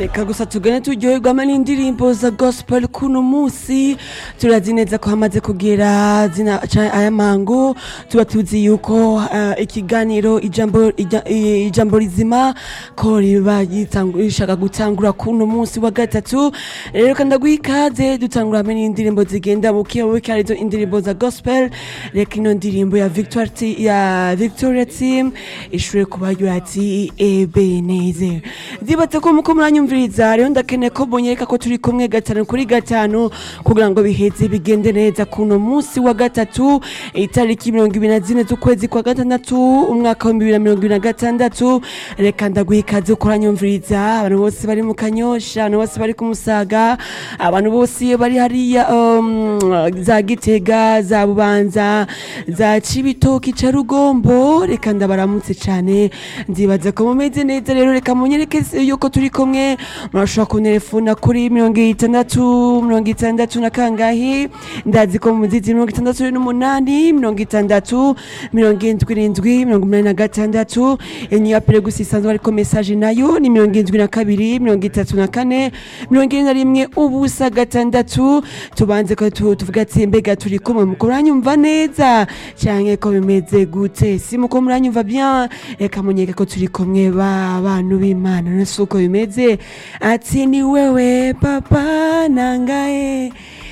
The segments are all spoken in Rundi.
reka gusa tugane turyoherwamo n'indirimbo za gospel kuno musi turazi neza ko hamaze kugera zina ca- aya mango tuba tuzi yuko uh, ikiganiro ijambo ija- i- ijambo rizima ko riba yitangu- rishaka gutangura kuno musi wa gatatu rero kandi ndaguha ikaze dutangura hamwe n'indirimbo zigenda buke buke arizo indirimbo za gospel reka ino ndirimbo ya Victoire T- ya Victoria Team ishure kubaryohera ati Ebenezer ndibatse ko muko muranyumviriza rero ndakeneye ko munyereka ko turi kumwe gatanu kuri gatanu kugira ngo biheze bigende neza kuno musi wa gatatu itariki mirongo ibiri na zine z'ukwezi kwa gatandatu umwaka w'ibihumbi bibiri na mirongo ibiri na gatandatu reka ndaguha ikaze ko uranyumviriza abantu bose bari mu kanyosha abantu bose bari ku musaga abantu bose bari hariya um, za gitega za bubanza za cibitoki ca rugombo reka ndabaramutse cane nzibaza ko mumeze neza rero reka munyereke yuko turi kumwe murashobora kunterefona kuri mirongo itandatu mirongo itandatu na kangahe ndazi ko muzizi mirongo itandatu n'umunani mirongo itandatu mirongo indwi n'indwi mirongo umunani na gatandatu enye ya peregusi isanzwe ariko mesaje nayo ni mirongo indwi na kabiri mirongo itatu na kane mirongo ine na rimwe ubusa gatandatu tubanze ko tu- tuvuga ati mbega turi kumwe muko muranyumva neza canke ko bimeze gute si muko muranyumva bien reka munyeke ko turi kumwe ba bantu b'imana nasi uko bimeze ati ni wewe papa nangaye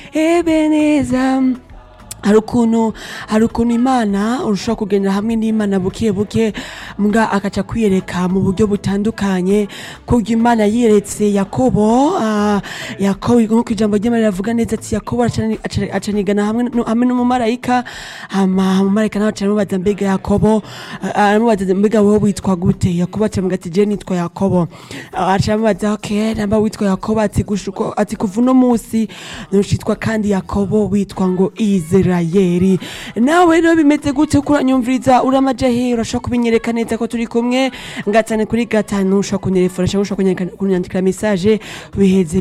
ebeneza hari ukuntu hari ukuntu imana ushobora kugendera hamwe n'imana buke buke mbwa akaca kwiyereka mu buryo butandukanye kubwo imana yiyeretse yakobo ah, yakobo nk'uko ijambo ry'imana rivuga neza ati yakobo acani- aca- acanigana hamwe nu- hamwe n'umumarayika hama umumarayika nawe aca aramubaza mbega yakobo ah, aramubaza mbega wowe witwa gute yakobo aca amubaza ati je nitwa yakobo Ah, aca aramubaza ok namba witwa yakobo ati gushuko ati kuva uno musi nushitwa kandi yakobo witwa ngo isirayeli nawe rero bimeze gute kuranyumviriza uramaja he urashobora kubinyereka neza ko turi kumwe gatanu kuri gatanu ushobora kunterefona cyangwa ushobora kunyandika- kunyandikira mesaje biheze